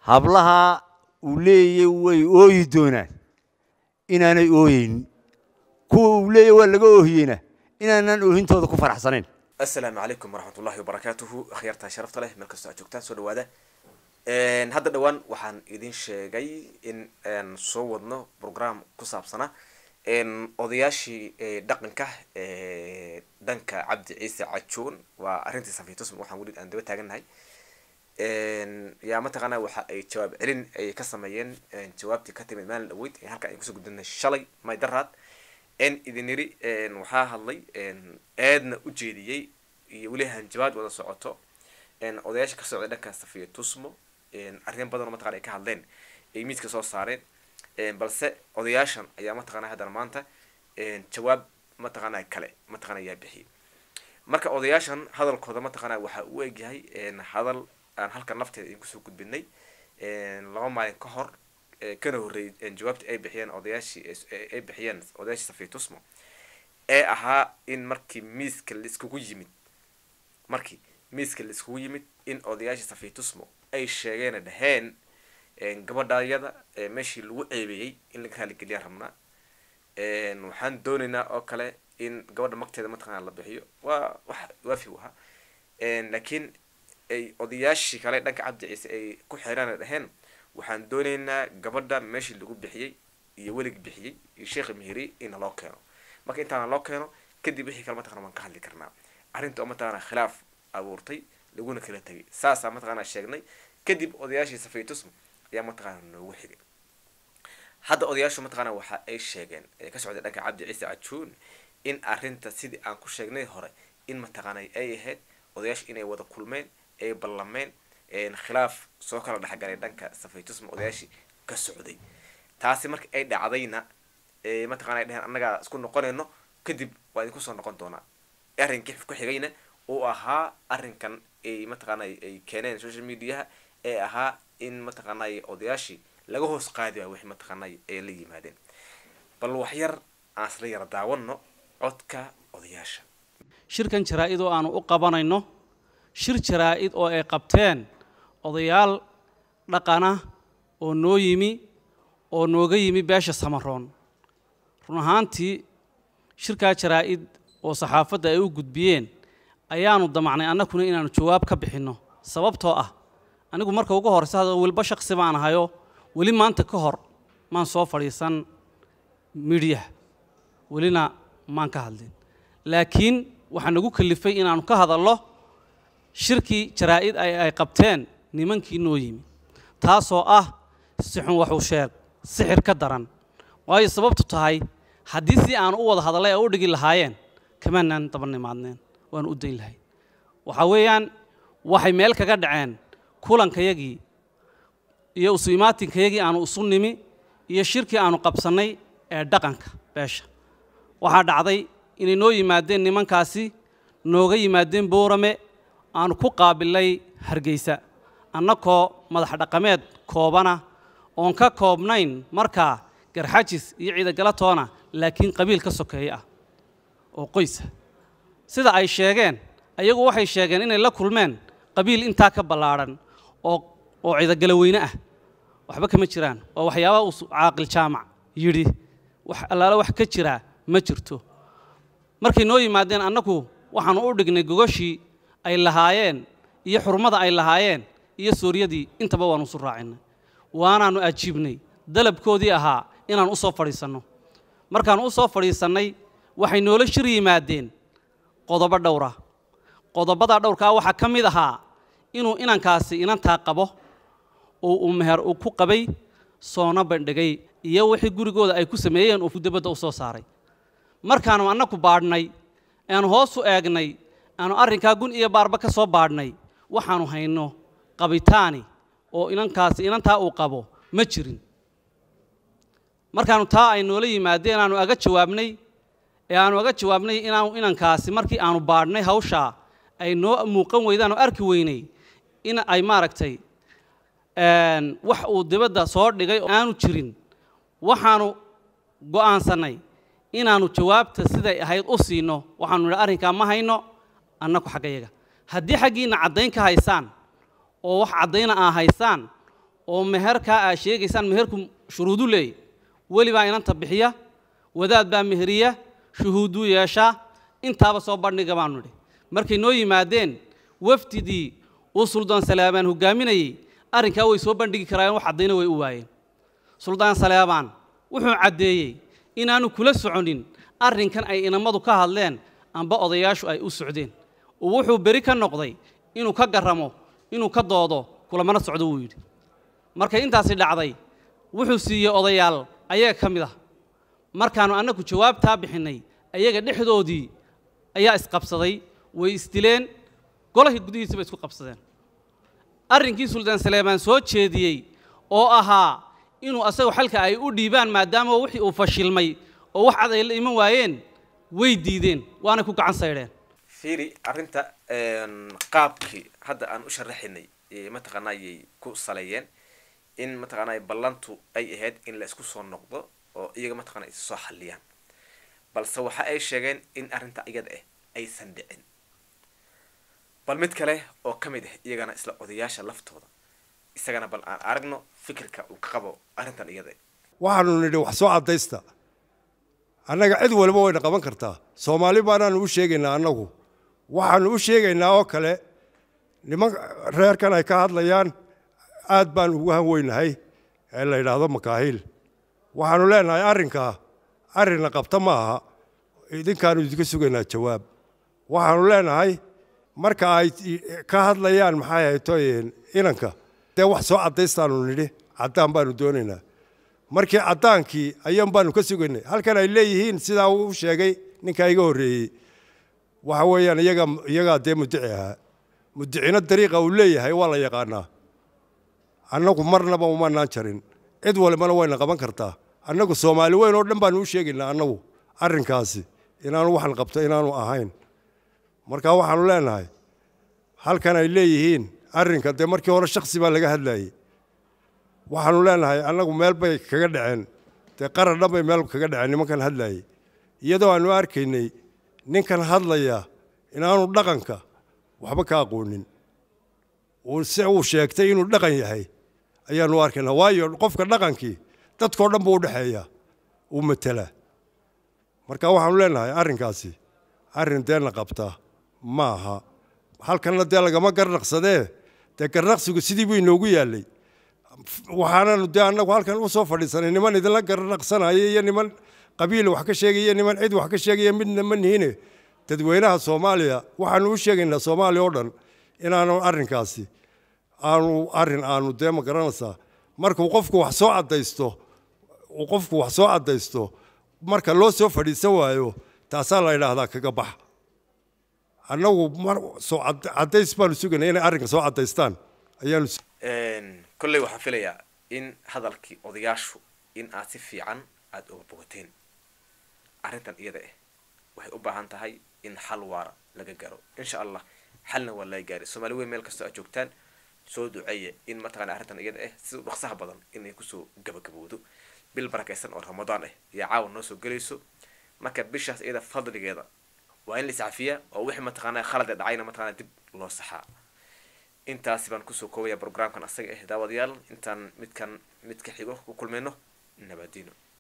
hablaha uu leeyay way ooyi doonaan inaanay ooyeynin kuwa uu leeyay waa laga oohiyeyna inaanaan oohintooda ku faraxsanayn asalaamu calaykum waraxmatullahi wabarakaatuhu akhyaarta sharafta leh meel kastoo aad joogtaan soo dhawaada hadda dhowaan waxaan idin sheegay in aan soo wadno program ku saabsana odayaashii dhaqanka dhanka cabdi ciise cajoon waa arrintii safiitusm waxaan weli aan daba taagannahay yaa mataqaana waxa ay jawaab celin ay ka sameeyeen jawaabtii ka timid maalin dhaweyd halka ay kusoo gudbinay shalay may daraad n idin yiri waxaa hadlay eedna u jeediyey iyo weli hanjabaad wada socoto odayaasha ka socday dhanka safiya tusmo arrin badan oo mataqana ay ka hadleen ay miiska soo saareen balse odayaashan ayaa mataqana haddana maanta jawaab mataqana kale mataqana ayaa bixiyay marka odayaashan hadalkooda mataqana waxa uu egyahay hadal aan halka nafteeda idin kusoo gudbinay laba maalin ka hor kana horreeyay jawaabtii ay bixiyeen odayaashii ay bixiyeen odayaashii safiya tusmo ee ahaa in markii miiska laiskugu yimid markii miiska laiskugu yimid in odayaashii safiya tusmo ay sheegeen dhaheen gabadhayada meeshii lagu ceebeeyey in laga raaligeliyaa rabnaa waxaan doonaynaa oo kale in gabadha magteeda mataqana la bixiyo waa wax waafi u ahaa laakiin ay odayaashii kale dhanka cabdi ciise ay ku xeeraan dhaheen waxaan doonaynaa gabadha meeshii lagu bixiyey iyo welig bixiyey iyo sheekha mihiri ina loo keeno marka intaana loo keeno kadib wixii kale mataqana waan ka hadli karnaa arrinta oo mataqana khilaaf abuurtay laguna kala tegay saasaa mataqana sheegnay kadib odayaashii safiitusm ayaa mataqana noogu xigay hadda odayaashu mataqana waxa ay sheegeen ee ka socday dhanka cabdi ciise cajuun in arrinta sidii aan ku sheegnay hore in mataqana ay ahayd odayaashu inay wada kulmeen ay ballameen khilaaf soo kala dhexgalay dhanka safiitusm odayaashii ka socday taasi marka ay dhacdayna mataqana ay dheheen annagaa isku noqonayno kadib waa idinku soo noqon doonaa arrinkii ku xigayna uu ahaa arrinkan ay mataqaana ay keeneen social mediaha ee ahaa in mataqaanay odayaashii laga hoos qaadi waa wixii mataqaanay ay la yimaadeen bal waxyar aan isla yara daawano codka odayaasha shirkan jaraa-id oo aanu u qabanayno shir jaraa-id oo ay qabteen odayaal dhaqana oo noo yimi oo nooga yimi beesha samaroon run ahaantii shirkaa jaraa-id oo saxaafadda ay u gudbiyeen ayaanu damacnay annakuna inaanu jawaab ka bixinno sababtoo ah anigu marka ugu horeysa hada weliba shaqsi baan ahayo weli maanta ka hor maan soo fadhiisan midhiyaha welina maan ka hadlin laakiin waxaa nagu kalifay inaanu ka hadallo shirkii jaraa-id ay qabteen nimankii noo yimi taasoo ah sixun waxuu sheeg sixir ka daran waayo sababtu tahay haddii si aanu u wada hadallay ay u dhigi lahaayeen kamaanaan daba nimaadneen waanu u dayn lahayn waxaa weeyaan waxay meel kaga dhaceen kulankayagii iyo isu imaatinkayagii aanu isu nimi iyo shirkii aanu qabsannay ee dhaqanka beesha waxaa dhacday inay noo yimaadeen nimankaasi nooga yimaadeen boorame aanu ku qaabilay hargeysa annakoo madax dhaqameed koobana oon ka koobnayn markaa garxajis iyo ciidagalatoona laakiin qabiil ka sokeeye ah oo qoysa sida ay sheegeen ayagu waxay sheegeen inay la kulmeen qabiil intaa ka ballaadhan oo oo ciidagala weyne ah waxba kama jiraan waa waxyaaba uu caaqil jaamac yidhi wax allaale wax ka jiraa ma jirto markay noo yimaadeen annagu waxaanu u dhignay gogoshii ay lahaayeen iyo xurmada ay lahaayeen iyo suuryadii intaba waanu isu raacinay waanaanu ajiibnay dalabkoodii ahaa inaan u soo fadhiisanno markaanu u soo fadhiisannay waxay noola shir yimaadeen qodobo dhowra qodobadaa dhowrkaa waxaa ka mid ahaa inuu inankaasi inantaa qabo oo uu meher uu ku qabay soona bandhigay iyo wixii gurigooda ay ku sameeyeen uu dabadda u soo saaray markaanu annaku baadhnay aanu hoos u eegnay aanu arrinkaa gun iyo baarba ka soo baadhnay waxaanu hayno qabitaani oo inankaasi inantaa uu qabo ma jirin markaanu taa ay noola yimaadeen aanu aga jawaabnay ee aanu aga jawaabnay inaanu inankaasi markii aanu baadhnay hawshaa ay noo muuqan weydaan oo arki weynay in ay maaragtay wax uu dibadda soo dhigay oo aanu jirin waxaanu go'aansannay inaanu jawaabta siday ahayd u siino waxaanu nidhi arrinkaa ma hayno annaku xaggayaga haddii xaggiinna caddayn ka haysaan oo wax caddayna aa haysaan oo meherkaa aad sheegaysaan meherku shuruudu leeyay weli baa inanta bixiya wadaad baa meheriya shuhuuduu yeeshaa intaaba soo bandhiga baanu nidhi markay noo yimaadeen wafdidii uu suldaan saleebaan hogaaminayey arrinkaa way soo bandhigi karaayeen wax caddayna way u waayeen suldaan saleebaan wuxuu caddeeyey inaanu kula soconin arrinkan ay inamadu ka hadleen amba odayaashu ay u socdeen oo wuxuu beri ka noqday inuu ka garramo inuu ka doodo kulamana socdo wuu yidhi markay intaasi dhacday wuxuu siiyey odayaal ayaga ka mid ah markaannu annagu jawaabtaa bixinnay ayaga dhexdoodii ayaa isqabsaday way isdileen golahii gudihiisa bay isku qabsadeen arrinkii suldaan saleebaan soo jeediyey oo ahaa inuu asagu xalka ay u dhiibaan maadaama wixii uu fashilmay oo wax cad ay la iman waayeen way diideen waanay ku gacan saydheen fiiri arrinta qaabkii hadda aan u sharaxinay mataqaana ayay ku saleeyeen in mataqaanaa ballantu ay ahayd in la isku soo noqdo oo iyaga mataqana is soo xalliyaan balse waxa ay sheegeen in arrinta iyada ah aysan dhicin bal mid kale oo ka mid ah iyagana isla odayaasha laftooda isagana bal aan aragno fikirka uu ka qabo arrintan iyada ah waxaanu nidhi wax soo caddaysta annaga cid waliba wayna qaban kartaa soomaali baanaanu u sheegaynaa annagu waxaanu u sheegaynaa oo kale niman reerkan ay ka hadlayaan aad baan ugu hanweynahay ee la yidhaahdo makaahiil waxaanu leenahay arrinkaa arrinna qabta ma aha idinkaanu idinka sugaynaa jawaab waxaanu leenahay marka ay ka hadlayaan maxay haytoyeen inanka dee wax soo caddaystaanu nidhi caddaan baanu doonaynaa markii caddaankii ayaan baanu ka sugaynay halkan ay leeyihiin sidaa uu sheegay ninkaa iga horreeyey waxa weeyaan iyaga iyagaa dee muddici ahaa muddicina dariiqa uu leeyahay waa la yaqaanaa annagu marnaba umanaan jarin cid walibana wayna qaban kartaa annagu soomaali weyn oo dhan baanu u sheegaynaa annagu arrinkaasi inaanu waxan qabto inaanu ahayn marka waxaanu leenahay halkan ay leeyihiin arrinka dee markii hore shaksi baa laga hadlayey waxaanu leenahay annagu meel bay kaga dhaceen dee qaran dhan bay meel kaga dhaceen nimankan hadlayey iyadoo aanu arkaynay ninkan hadlaya inaanu dhaqanka waxba ka aqoonin se uu sheegtay inuu dhaqan yahay ayaanu arkaynaa waayo qofka dhaqankii dadkao dhan buu u dhexeeyaa uu matelaa marka waxaanu leenahay arrinkaasi arrin deena qabta ma aha halkanna dee lagama garnaqsadee dee garnaqsigu sidii buu inoogu yaallay waxaananu dee annagu halkan u soo fadhiisanay niman idinla garnaqsanaya iyo niman qabiil wax ka sheegaya niman cid wax ka sheegaya midna ma nihine dadweynaha soomaaliya waxaanu u sheegaynaa soomaaliya oo dhan inaanu arrinkaasi aanu arrin aanu dee ma garanaysaa markuu qofku wax soo caddaysto uu qofku wax soo caddaysto marka loo soo fadhiisan waayo taasaa la yidhaahdaa kaga bax annagu mar soo caddays baanu sugaynaa inay arrinka soo caddaystaan ayaanu kolley waxaan filayaa in hadalkii odayaashu in aad si fiican aada uga bogateen arrintan iyada ah waxay u baahan tahay in xal waara laga garo insha allah xalna waa laga gaari soomaali weyn meel kastoo aad joogtaan soo duceeya in mataqana arrintan iyada ah sida u dhaqsaha badan inay kusoo gabagabowdo bil barakaysan oo ramadaan ah iyo caawa noo soo gelayso marka bishaas iyada fadligeeda waa in la iscafiyaa oo wixii mataqaana khalade dhacayna mataqana dib loo saxaa intaasi baan kusoo koobaya programkan asaga ah daawadayaal intaan midkan midka xigo ku kulmayno nabadiino